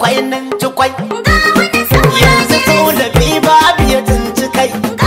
kwai nan ci kwai yanzu tsola bi babu ya tunci kai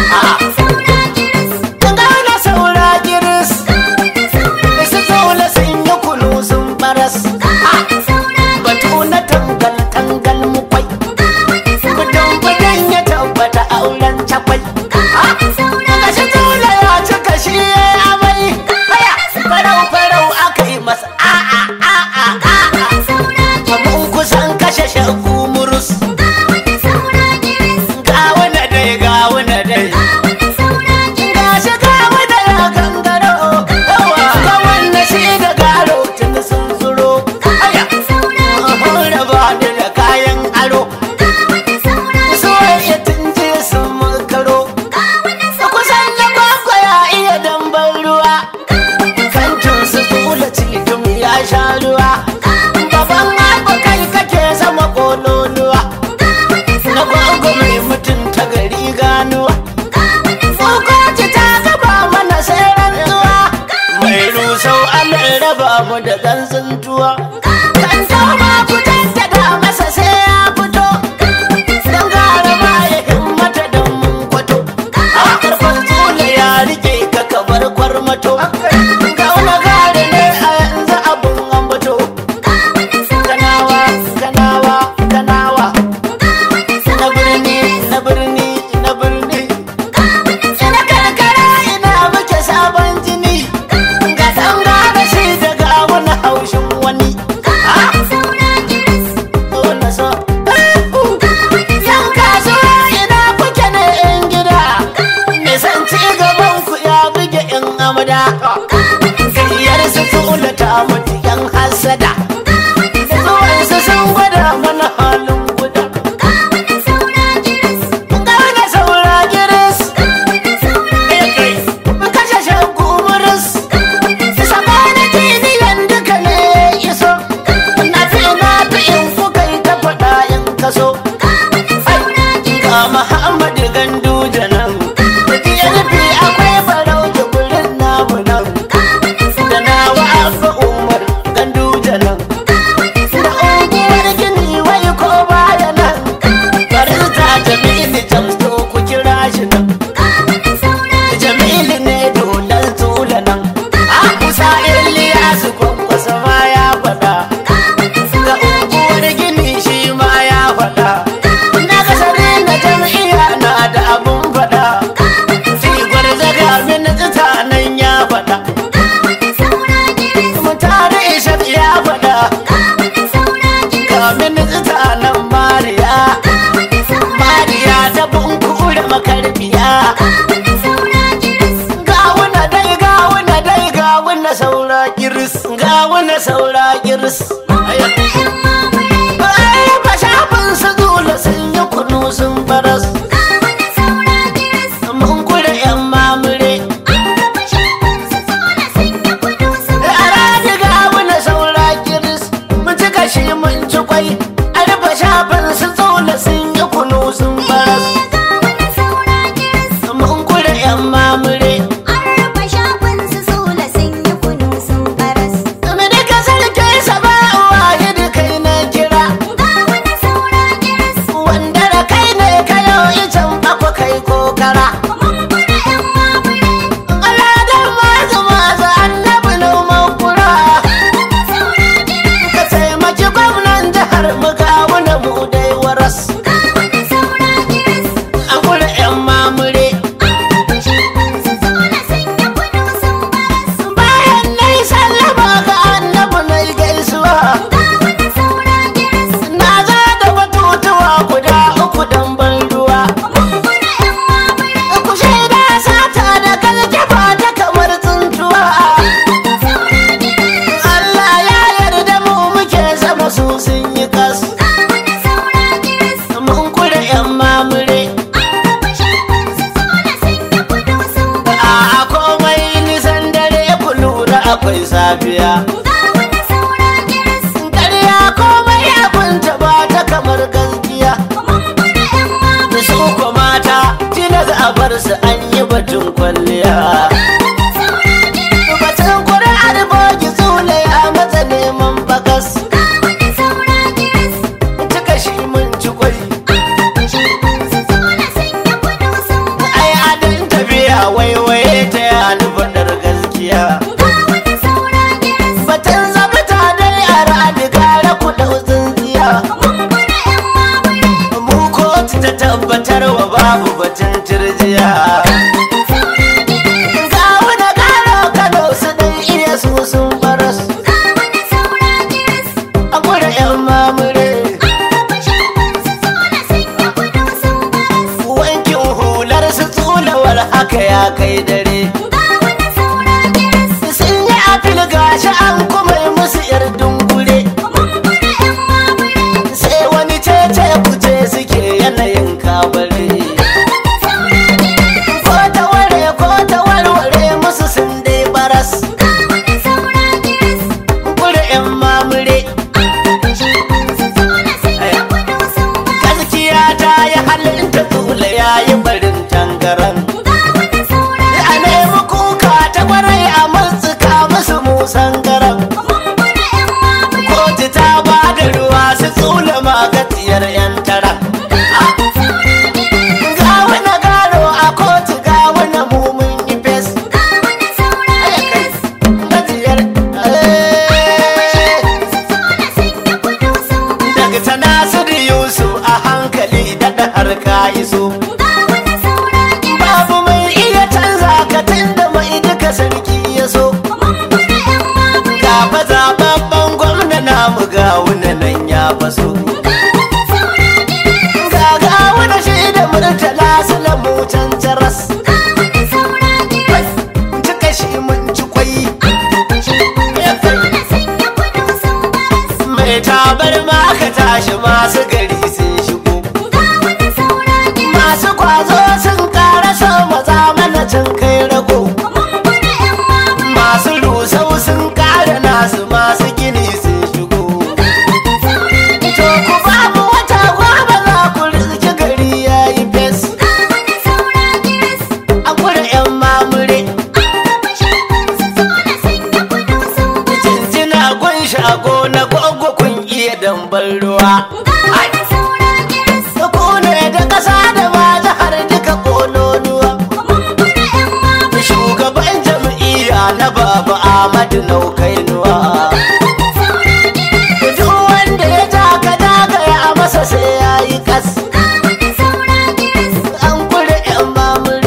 gana saura giris su tsola sun yi kunu sun baras batu na tangal tangal mu kwai Budan budan ya tabbata auren cakwai Gashi tsola ya cika shi ya amai Haya farau farau aka yi masa a'a a'a a'a Mun kusan kashe shagu murus Gawa na dai gawa na dai Gashi gawa da ya gangaro Yawa gawan na shi da garo tun sun zuro Haya Raba ni da kayan aro Soyayya tun je sun makaro Kusan na kwakwa ya iya dambar ruwa Kantin su tula cikin ya sha ruwa Baban abu kai kake sama kololuwa Na gwagwa mai mutunta gari ganuwa Tsokoci ta gaba mana sai rantsuwa Mai rusau an raba mu da gansun tuwa Kan tauma ku jaddada masa sai ya fito Dan gara ma ya himmata don mun kwato A karfan tsula ya rike ka kabar kwarmato Ga wani gari ne a yanzu abun ambato Kanawa, kanawa, kanawa Na birni, na birni, na birni Ina karkara ina muke sabon jini Ga ɗan gane shi daga wani haushin wani Wanda so Yan kasuwa ina kuke ne yan gida Nisan ci gaban ku ya buge yan amada Gayyar su tula ta mutu yan hasada Zuwan su sun gwada mana halin guda Gane saura giris Kashe shagu muris Sabana tiniyan duka ne iso Na fi na fi in kuka yi ta faɗa in kaso Ga Muhammad Ganduje nan Da DLP akwai barau da gurin namu nan Da nawa Abba Umar Ganduje nan Da unguwar gini wai ko baya nan Barista Jamilu Jamsto ku kira shi nan Jamilu ne dolan tula nan A kusa Iliyasu kwankwasa ma ya faɗa Ga unguwar gini shi ma ya faɗa Na kasare na jam'iyya na da abun faɗa Tigwar zaga min tsita nan ya faɗa Mutare Ishaq ya faɗa Ga min tsita nan Mariya Mariya ta bunkura makarbiya Gawuna dai gawuna dai gawuna saura kiris Gawuna saura kiris Ai ba shafin su dole sun yi kunu sun baras Mun kura yan mamure Ara gawuna saura kiris Mun ci kashi mun ci kwai Ai ba shafin su dole sun yi kunu sun baras Mun kura yan mamure Tumi duka sarki saba wahid kai na kira Wanda da kai ne kayo icen akwa kai kokara Aladar mazu mazu annabi noman kura Ka taimaki gwamnan jihar mu kawuna mu dai waras An kula yan mamure Bayan na yi sallama ga annabi na yi gaisuwa Na za da batutuwa guda uku don ban ruwa Ku shaida sata da kalkifa ta kamar tsuntuwa Allah ya yarda mu muke sama su sun yi kas Mun kula yan mamure A komai nisan dare ku lura akwai safiya Ƙarya komai abinta ba ta kamar gaskiya Su ko mata tilas a bar su an yi batun kwalliya Batun kuri'ar bogi zule ya matsa neman bakas Cika ga wuna nan ya faso ga ga wuna shi da murtala su lamu can jaras cika shi mun ci kwai mai tabar ma ka tashi masu gari sun shigo masu kwazo sun karasa maza mana can kai rago masu rusau sun kara nasu masu gini sun shigo to ku ba mu wata goma za ku rizki gari ya yi fes a kura yan mamure jinjina gun shago na gogo kun iya dambar ruwa ku ne da ƙasa da ma jihar duka ƙololuwa shugaban jam'iyya na baba ahmadu naukainuwa duk wanda ya ja ka dagaya a masa sai ya yi kas an kure yan mamure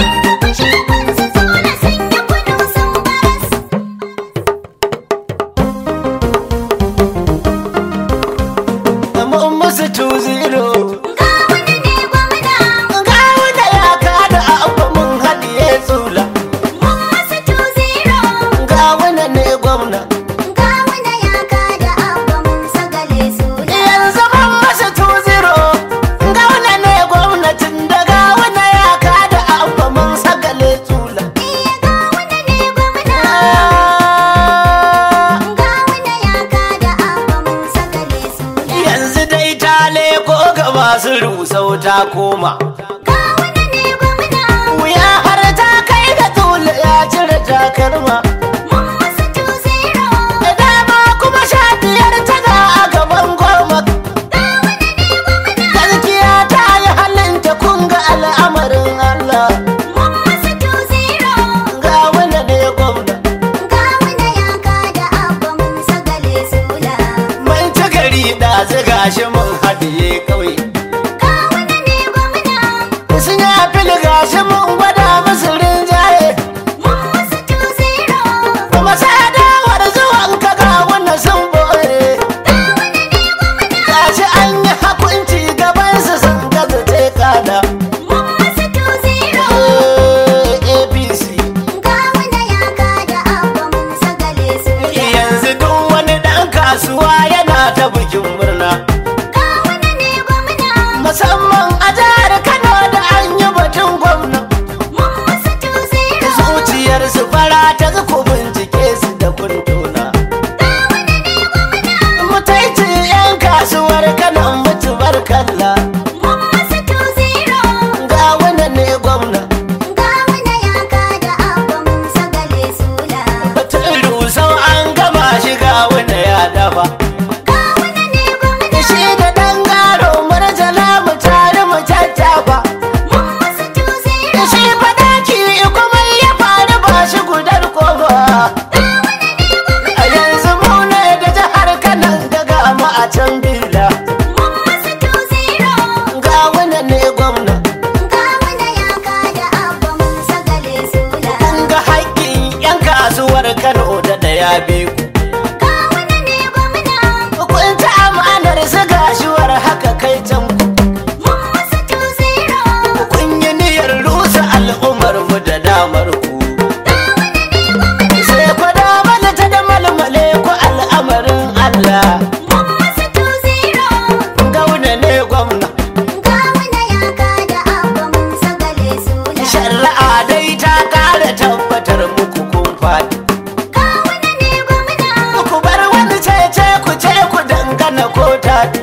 mun musu 2-0 ga wanda ya kada abu mun haɗiye tsula ga wanda ne gwamna yanzu mun masa 2-0 ga wanda ne gwamnatin da ga wanda ya kada abu mun sagale tsula yanzu dai ta leko ga masu rusau ta koma wuya har ta kai ga tsula ya cire takalma da dama kuma sha biyar tana a gaban goma gaskiya ta yi halinta kun ga al'amarin Allah ga wanda ne gwamna mun ci gari da ziga shi mun haɗiye ƙauye sun yi fili gashi mun gwada musu rinjaye kuma sadawar zuwan ka ga wannan sun boye gashi an yi hakunci gaban su sun gaza ce kada apc yanzu duk wani ɗan kasuwa yana ta bikin murna musamman a jihar kano da an yi batun gwamna zuciyar su fara ta ku bincike su da kuntuna mutaici yan kasuwar kano mutu barkalla ga wani ne gwamna batun rusau an gama shi ga wani ya dafa shi da dan garo marjala mu tare mu tattafa shi fadaki kuma ya faru ba shi gudar kofa a yanzu mu ne da jihar kanan gaga mu a can bila ga wani ne gwamna kun ga haƙƙin 'yan kasuwar kano da daya biyu kun ta amanar su gashuwar haka kai can ku kun yi niyyar rusa al'ummar mu da damar ku sai ku damar ta da malmale ku al'amarin Allah gauna ne gwamna shari'a dai ta kara tabbatar muku kun faɗi ku bar wani cece ku ce ku dangana ko taɗi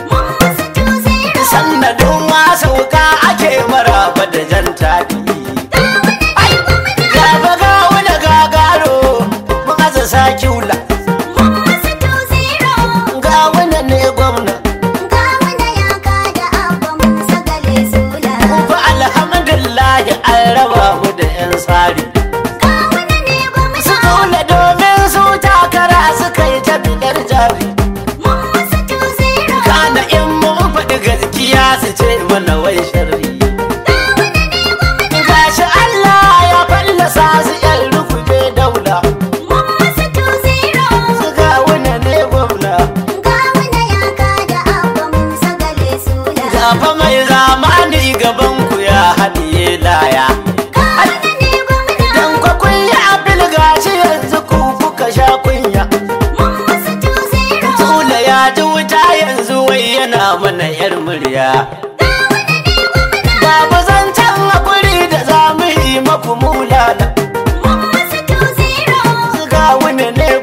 sannadin ma sauka ake maraba da jan taɗi ai gaba ga wani gagaro mun aza sakiula ga wani ne gwamna ku fa alhamdulillah an raba mu da yan tsari su tsula domin su takara su kai ta bidar jari kana in mun faɗi gaskiya su ce mana wai sharri gashi Allah ya fallasa su yan rukube daula su ga wani ne gwamna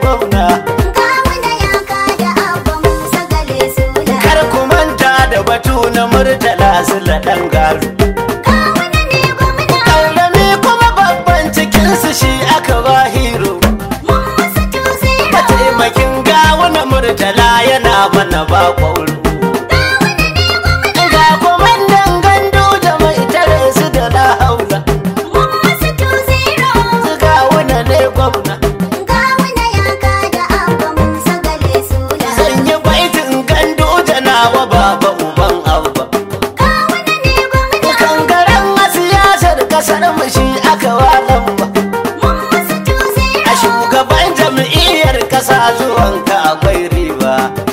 gwamna Gawuna ya kada abba Musa gale sula. kar ku manta da batu na murtala su ɗan garu Gawuna ne gwamna. ƙarami kuma babban cikinsu shi aka ba hero Mun musu tuzira. mataimakin gawuna murtala yana mana ba kwauro ga kwamandan gandu da mai tare su da na haula Mun musu tuzira. su gawuna ne gwamna Gawuna ya kada abba Musa gale sula. zan yi baitin gandu da nawa baba uban abba Gawuna ne gwamna. kangaren a siyasar kasar mu shi aka walan ba Mun musu tuzira. a shugaban jam'iyyar kasa zuwanka akwai riba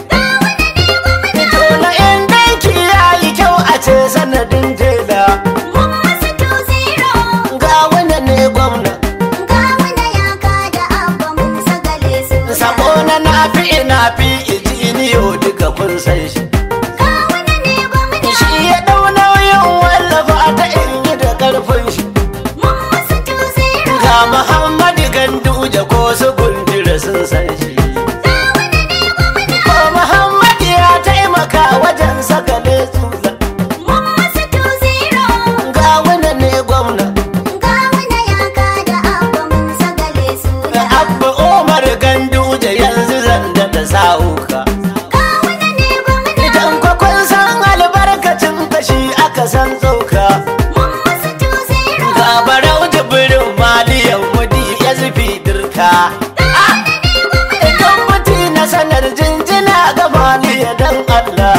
Dole in danki ya yi kyau a ce sanadin jela Mun musu tuzira. ga wanda ne gwamna Gawuna ya kada abba Musa gale sula. sako na nafi nafi ijiniyo duka kun san shi Gawuna ne gwamna. shi ya dau nauyin wallafa ta in yi da karfin shi Mun musu tuzira. ga muhammadu ganduje ko su gundura sun san shi ko muhammadu ya taimaka wajen saka zula Mun musu tuzira. ga wanda ne gwamna Gawuna ya kada abba Musa gale sula. abba umar ganduje yanzu zan da sa'uka Gawuna ne gwamna. idan kwakwan san albarkacin kashi aka san tsoka Mun musu tuzira. ga barau jibirin maliyan mudi ya zufi dirka idan muti na sanar jinjina ga maliya dan allah